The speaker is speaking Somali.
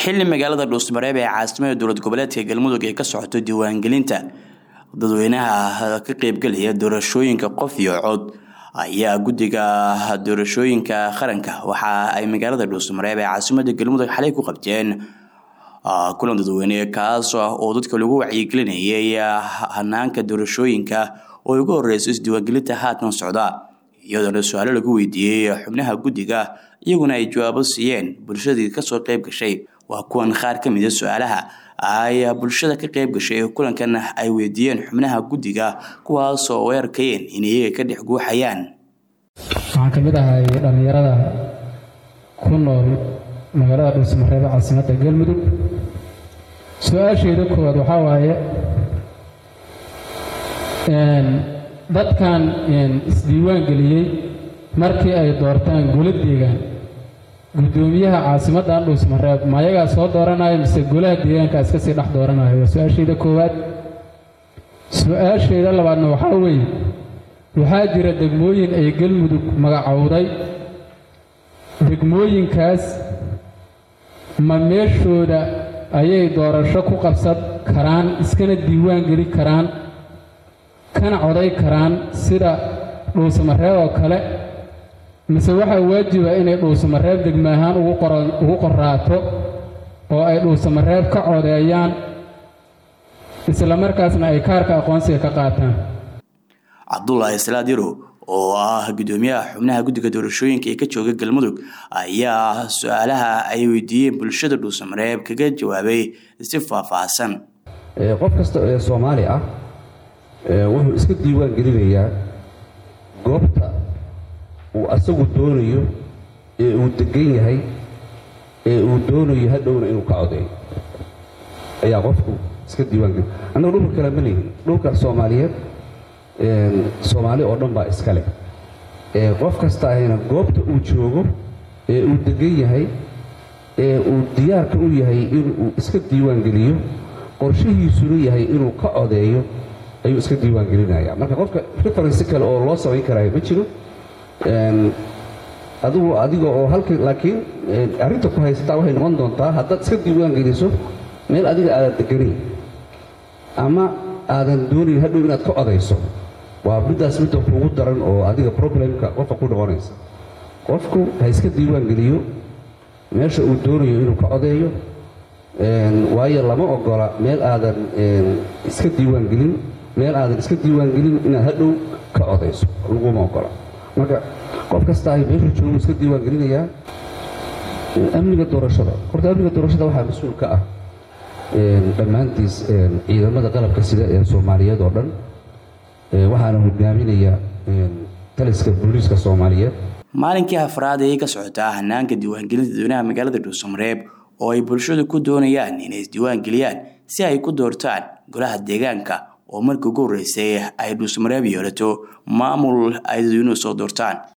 xili magaalada dhuusmareeb ee caasimada dowlad goboleedka galmudug ay ka socoto diiwaangelinta dadweynaha ka qeybgelaya doorashooyinka qof iyo cod ayaa guddiga doorashooyinka qaranka waxa ay magaalada dhuusmareeb ee caasimada galmudug xalay ku qabteen kulan dadweyne kaas oo dadka lagu wacyigelinayay hanaanka doorashooyinka oo ugu horeyso isdiiwaangelinta haatan socda iyadoona su-aalo lagu weydiiyey xubnaha guddiga iyaguna ay jawaabo siiyeen bulshadii kasoo qeyb gashay waa kuwan qaar ka mida su-aalaha ay bulshada ka qeyb gashay kulankan ay weydiiyeen xubnaha guddiga kuwaasoo u arkayeen in iyaga ka dhex guuxayaan waxaan ka mid ahay dhallinyarada ku nool magaalada dhuusmareebe caasimadda galmudug su-aasheeda koowaad waxaa waaye dadkan isdiiwaan geliyey markii ay doortaan golo deegaan guddoomiyaha caasimaddan dhuusmareeb ma ayagaa soo dooranaya mise golaha deegaanka iska sii dhex dooranaya waa su-aashayda koowaad su-aashayda labaadna waxaa weeye waxaa jira degmooyin ay galmudug magacowday degmooyinkaas ma meeshooda ayay doorasho ku qabsan karaan iskana diiwaan geli karaan kana coday karaan sida dhuusamareeb oo kale mise waxaa waajiba inay dhuusamareeb degmo ahaan ugu qoraato oo ay dhuusamareeb ka codeeyaan isla markaasna ay kaarka aqoonsiga ka qaataan cabdulaahi salaad yarow oo ah guddoomiyaha xubnaha guddiga doorashooyinka ee ka jooga galmudug ayaa su-aalaha ay weydiiyeen bulshada dhuusamareeb kaga jawaabay si faahfaahsan qof kasta ee soomaali ah wuxuu iska diiwaan gelinayaa goobta uu asagu doonayo ee uu degan yahay ee uu doonayo hadhowna inuu ka codeeyo ayaa qofku iska diiwaan geli annaga dhulka kale ma lehin dhulka soomaaliyeed soomaali oo dhan baa iska leh qof kasta ahayna goobta uu joogo ee uu degan yahay ee uu diyaarka u yahay inuu iska diiwaan geliyo qorshihiisuna yahay inuu ka codeeyo ayuu iska diiwaan gelinaya marka qofka referensi kale oo loo samayn karaayo ma jiro adigu adiga oo halka laakiin arrinta ku haysataa waxay noqon doontaa haddaad iska diiwaan geliso meel adiga aadan deganayn ama aadan doonayn hadhow inaad ka codayso waa middaas midda kuugu daran oo adiga problemka qofka ku noqonaysa qofku ha iska diiwaan geliyo meesha uu doonayo inuu ka codeeyo waayo lama ogola meel aadan iska diiwaan gelin meel aadan iska diiwaan gelin inaad hadhow ka codayso laguma ogola marka qof kasta ay meeshu joogu iska diiwaan gelinayaa amniga doorashada horta amniga doorashada waxaa mas-uul ka ah dhammaantiis ciidamada qalabka sida ee soomaaliyeed oo dhan waxaana hogaaminaya taliska booliiska soomaaliyeed maalinkii afraad ayay ka socotaa hanaanka diiwaangelinta dadweynaha magaalada dhuusamareeb oo ay bulshadu ku doonayaan inay isdiiwaan geliyaan si ay ku doortaan golaha deegaanka oo markii ugu horreysay ay dhuusamareeb yeelato maamul ay dadweynuhu soo doortaan